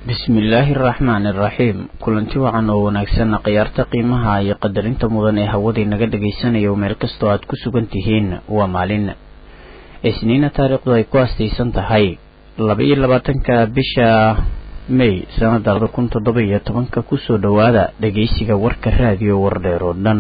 bismillaahi araxmaani iraxiim kulanti wacan oo wanaagsanna khiyaarta qiimaha iyo qadarinta mudan ee hawadii naga dhagaysanayo meel kastoo aad ku sugan tihiin waa maalin isniina taariikhdu ay ku astaysan tahay laba iyo labaatanka bisha may sanada labada kun toddoba iyo tobanka kusoo dhowaada dhageysiga warka raadiyo wardheer oo dhan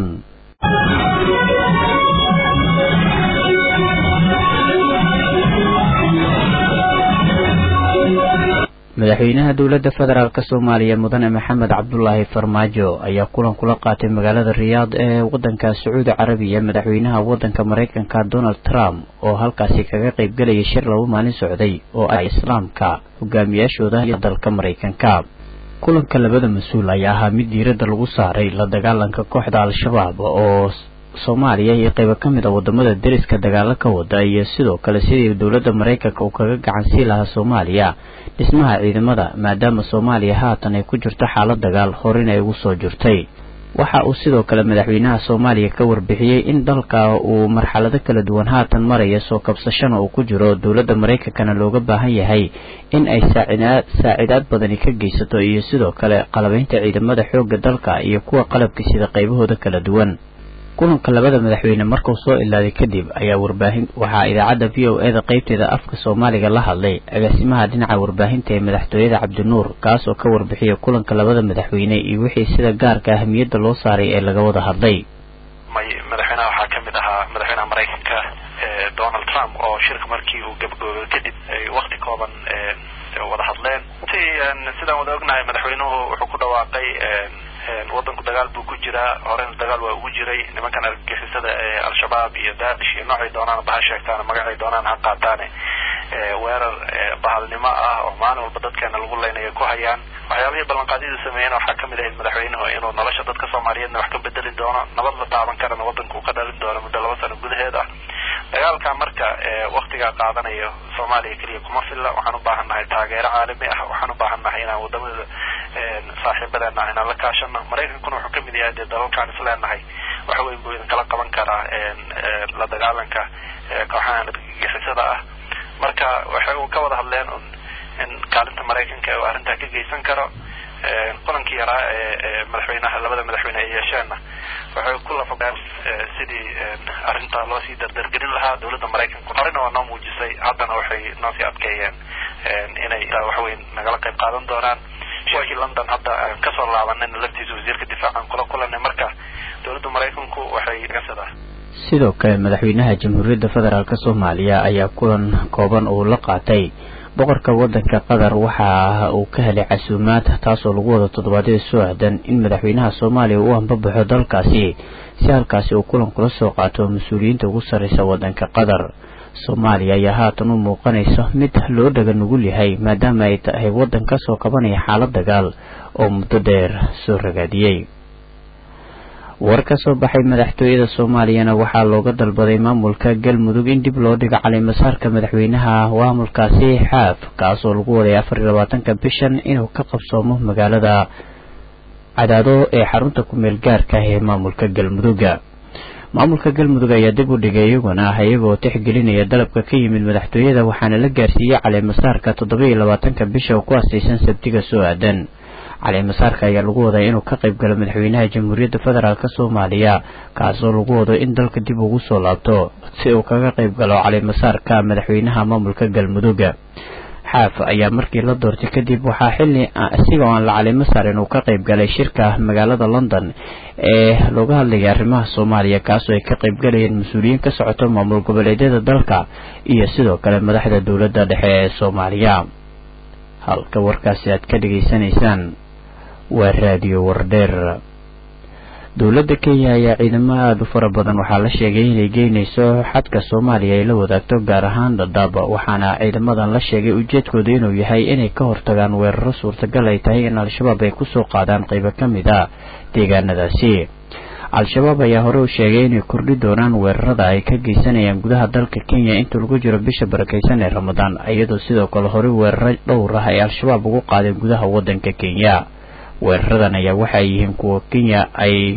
madaxweynaha dowladda federaalk soomaaliya mudane maxamed cabdulaahi farmaajo ayaa kulan kula qaatay magaalada riyaad ee wadanka sacuudi carabiya madaxweynaha wadanka maraykanka donald trump oo halkaasi kaga qaybgelayay shir laba maalin socday oo ah islaamka hogaamiyaashooda iyo dalka maraykanka kulanka labada mas-uul ayaa ahaa mid diiradda lagu saaray la dagaalanka kooxda al-shabaab oo soomaaliya iyo qaybo ka mid a wadamada deriska dagaalo ka wada iyo sidoo kale sidii dowladda maraykanka uu kaga gacansii lahaa soomaaliya dhismaha ciidamada maadaama soomaaliya haatan ay ku jirto xaalad dagaal horena ay ugu soo jirtay waxa uu sidoo kale madaxweynaha soomaaliya ka warbixiyey in dalka uu marxalado kala duwan haatan maraya soo kabsashana uu ku jiro dowladda maraykankana looga baahan yahay in ay saacidaad badani ka geysato iyo sidoo kale qalabaynta ciidamada xoogga dalka iyo kuwa qalabka sida qaybahooda kala duwan kulanka labada madaxweyne markuu soo ilaaday kadib ayaa warbaahin waxaa idaacadda v o eda qeybteeda afka soomaaliga la hadlay agaasimaha dhinaca warbaahinta ee madaxtooyada cabdinuur kaas oo ka warbixiyay kulanka labada madaxweyne iyo wixii sida gaarka ahamiyadda loo saaray ee laga wada hadlay may madaxweynaha waxaa ka mid ahaa madaxweynaha maraykanka donald trump oo shirka markii uu gabagoobo kadib ay wakti kooban wada hadleen sidaan wada ognahay madaxweynuhu wuxuu ku dhawaaqay wadanku dagaal buu ku jiraa horena dagaal waa ugu jiray nimankan argagixisada ee al-shabaab iyo daacish iyo noocay doonaan baha sheegtaan magacay doonaan ha qaataane weerar bahalnimo ah oo maalin walba dadkeena lagu leynaya ku hayaan waxyaabihii ballanqaadyadu sameeyeen waxaa kamid ahayd madaxweynuhu inuu nolosha dadka soomaaliyeedna wax ka bedeli doono nabad la taaban karana wadanka uu ka dhalin doono muddo laba sano gudaheed ah dagaalka marka waktigaa qaadanayo soomaaliya keliya kuma filla waxaan u baahan nahay taageero caalami ah waxaan u baahan nahay inaan wadamada saaxiibadeena inaan la kaashano maraykankuna wuxuu kamid yahay dee dalalkaan isleenahay waxa weyn buu idinkala qaban karaa la dagaalanka kooxahan argagixisada ah marka waxay ka wada hadleen in kaalinta maraykanka uu arrintaa ka geysan karo kulankii yaraa ee madaxweynaha labada madaxweyne ay yeesheenna waxay ku lafageen sidii arrintaa loo sii dardargelin lahaa dowladda maraykanku horena waa noo muujisay haddana waxay noo sii adkeeyeen inay waxweyn nagala qayb qaadan doonaan shirkii london hadda aan kasoo laabanayna laftiisa wasiirka difaacan kula kulanay marka dowladda maraykanku waxay gasada sidoo kale madaxweynaha jamhuuriyadda federaalk soomaaliya ayaa kulan kooban uu la qaatay boqorka wadanka qatar waxa uu ka helay casuumaad taasoo lagu wada toddobaadyada soo aadan in madaxweynaha soomaaliya uu ambabaxo dalkaasi si halkaasi uu kulan kula soo qaato mas-uuliyiinta ugu sarreysa wadanka qatar soomaaliya ayaa haatan u muuqanaysa mid loo dhaga nugul yahay maadaama ay tahay waddan ka soo qabanaya xaalad dagaal oo muddo dheer soo ragaadiyey war ka soo baxay madaxtooyada soomaaliyana waxaa looga dalbaday maamulka galmudug in dib loo dhigo calimasaarka madaxweynaha maamulkaasi xaaf kaasoo lagu waday afar iyo labaatanka bishan inuu ka qabsoomo magaalada cadaado ee xarunta ku-meel gaarka ah ee maamulka galmuduga maamulka galmudug ayaa dib u dhigay iyaguna ah iyagoo tixgelinaya dalabka ka yimid madaxtooyada waxaana la gaarsiiyey calimasaarka toddoba iyo labaatanka bisha oo ku astaysan sabtiga soo aadan calimasaarka ayaa lagu wadaa inuu ka qayb galo madaxweynaha jamhuuriyadda federaalk soomaaliya kaasoo lagu wado in dalka dib ugu soo laabto si uu kaga qayb galo calimasaarka madaxweynaha maamulka galmuduga xaaf ayaa markii la doortay kadib waxaa xilli isigoo aan la calimo saarin uu ka qayb galay shirka magaalada london ee looga hadlayay arrimaha soomaaliya kaasoo ay ka qayb galayeen mas-uuliyiin ka socoto maamul goboleedyada dalka iyo sidoo kale madaxda dowladda dhexe ee soomaaliya halka warkaasi aad ka dhegaysanaysaan waa raadiyo wardheer dowladda kenya ayaa ciidamo aada u fara badan waxaa la sheegay inay geynayso xadka soomaaliya ay la wadaagto gaar ahaan dhadhaab waxaana ciidamadan la sheegay ujeedkooda inuu yahay inay ka hortagaan weeraro suurtagal ay tahay in al-shabaab ay kusoo qaadaan qaybo ka mid a deegaanadaasi al-shabaab ayaa hore u sheegay inay kordhi doonaan weerarada ay ka geysanayaan gudaha dalka kenya inta lagu jiro bisha barakeysan ee ramadaan iyadoo sidoo kale horey weeraro dhowr ah ay al-shabaab ugu qaadeen gudaha wadanka kenya weeraradan ayaa waxay yihiin kuwa kenya ay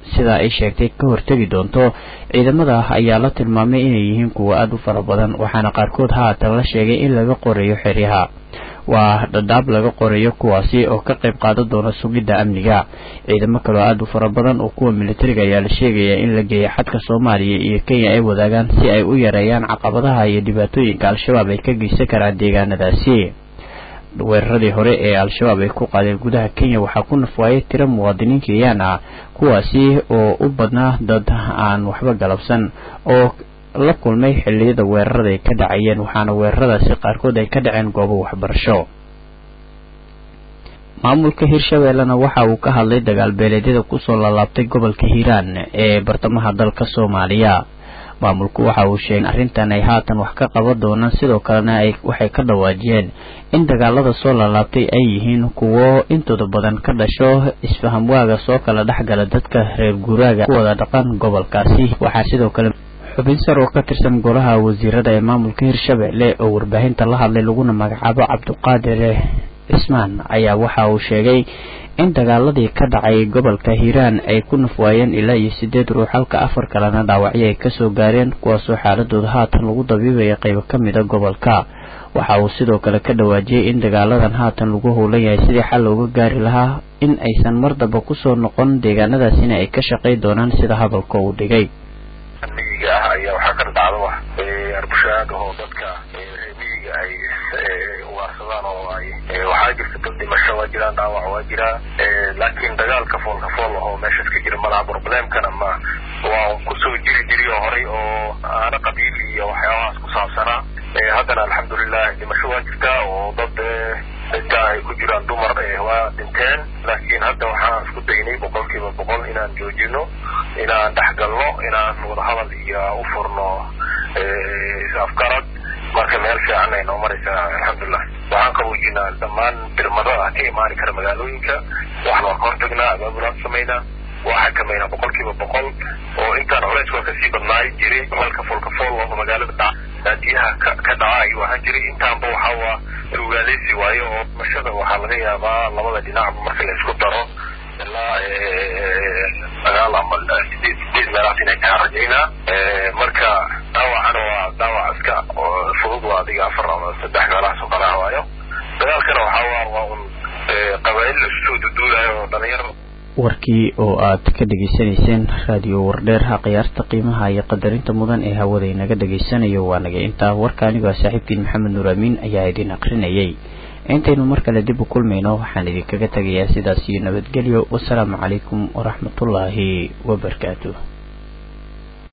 sidaa ay sheegtay ka hortegi doonto ciidamada ayaa la tilmaamay inay yihiin kuwa aada u fara badan waxaana qaarkood haatan la sheegay in laga qorayo xeryaha waa dhadhaab laga qorayo kuwaasi oo ka qayb qaadan doona sugidda amniga ciidamo kaloo aada u fara badan oo kuwa militariga ayaa la sheegaya in la geeya xadka soomaaliya iyo kenya ay wadaagaan si ay u yareeyaan caqabadaha iyo dhibaatooyinka al-shabaab ay ka geysan karaan deegaanadaasi weeraradii hore ee al-shabaab ay ku qaadeen gudaha kenya waxaa ku nafwaayay tiro muwaadiniin kenyaan ah kuwaasi oo u badnaa dad aan waxba galabsan oo la kulmay xilliyada weerarada ay ka dhacayeen waxaana weeraradaasi qaarkood ay ka dhaceen goobo waxbarasho maamulka hirshabeellena waxa uu ka hadlay dagaalbeeleedyada kusoo laalaabtay gobolka hiiraan ee bartamaha dalka soomaaliya maamulku waxa uu sheegay arrintan ay haatan wax ka qaban doonaan sidoo kalena ay waxay ka dhawaajiyeen in dagaalada soo laalaabtay ay yihiin kuwo intooda badan ka dhasho isfahamwaaga soo kala dhexgala dadka reer guuraaga ku wada dhaqan gobolkaasi waxaa sidoo kale xubin sar oo ka tirsan golaha wasiirada ee maamulka hirshabelle oo warbaahinta la hadlay laguna magacaabo cabdiqaadir cismaan ayaa waxa uu sheegay in dagaaladii ka dhacay gobolka hiiraan ay ku nafwaayeen ilaa iyo sideed ruux halka afar kalena dhaawacyo ay kasoo gaareen kuwaasoo xaaladooda haatan lagu dabiibaya qaybo ka mida gobolka waxa uu sidoo kale ka dhawaajiyey in dagaaladan haatan lagu howlan yahay sidii xal looga gaari lahaa in aysan mar damba kusoo noqon deegaanadaasina ay ka shaqay doonaan sida hadalka uu dhigay miyiga ah ayaa waxaa ka dhacda wax arbushaada oo dadka miyiga ay ugaarsadaan oo ay waxaa jirta dad dhimasho waa jiraan dhaawac waa jiraa laakiin dagaalka foolka fool ahoo meeshaas ka jira malaha problemkana ma waa kusoo jiri jiri oo horay oo aana qabiil iyo waxyaabahaas ku saabsanaa haddana alxamdulilah dhimasho waa jirtaa oo dad dadka ay ku jiraan dumar waa dhinteen laakiin hadda waxaan isku daynay boqol kiiba boqol inaan joojino inaan dhexgalno inaan wadahadal iyo u furno afgarad marka meel fiican ay noo maraysaa alxamdulilah waxaan qaboojinaa dhammaan birmadada ka imaani kara magaalooyinka waxaan waa ka hortagnaa abaabulaan samaynaa waa xakameynaa boqol kiiba boqol oo intaan culays waa kasii badnaay jiray halka foolka fool oo magaalada dhac baadiyaha ka ka dhaca ayuu ahaan jiray intaanba waxaa waa rugaaleysi waayo oo mashada waxaa laga yaabaa labada dhinacba marka la isku daro ilaa sagaal ama sideed sideed meelahaas inay kaa rajaynaa marka dhaawacana waa dhaawac iska fudud waa adiga afar ama saddex meelahaas oo kala waayo dagaalkana waxaa waa waa un qabaa'il la isusoo duduulayo oo dhalinyaro warkii oo aad ka dhegaysanayseen raadiyo wardheer ha khiyaarta qiimaha iyo qadarinta mudan ee hawada inaga dhegaysanayo waa naga intaa warka anigoo saaxiibkiin maxamed nuur amiin ayaa idin akrinayay intaynu mar kale dib u kulmayno waxaan idinkaga tegayaa sidaas iyo nabadgelyo wasalaamu calaykum waraxmatullaahi wabarakaatu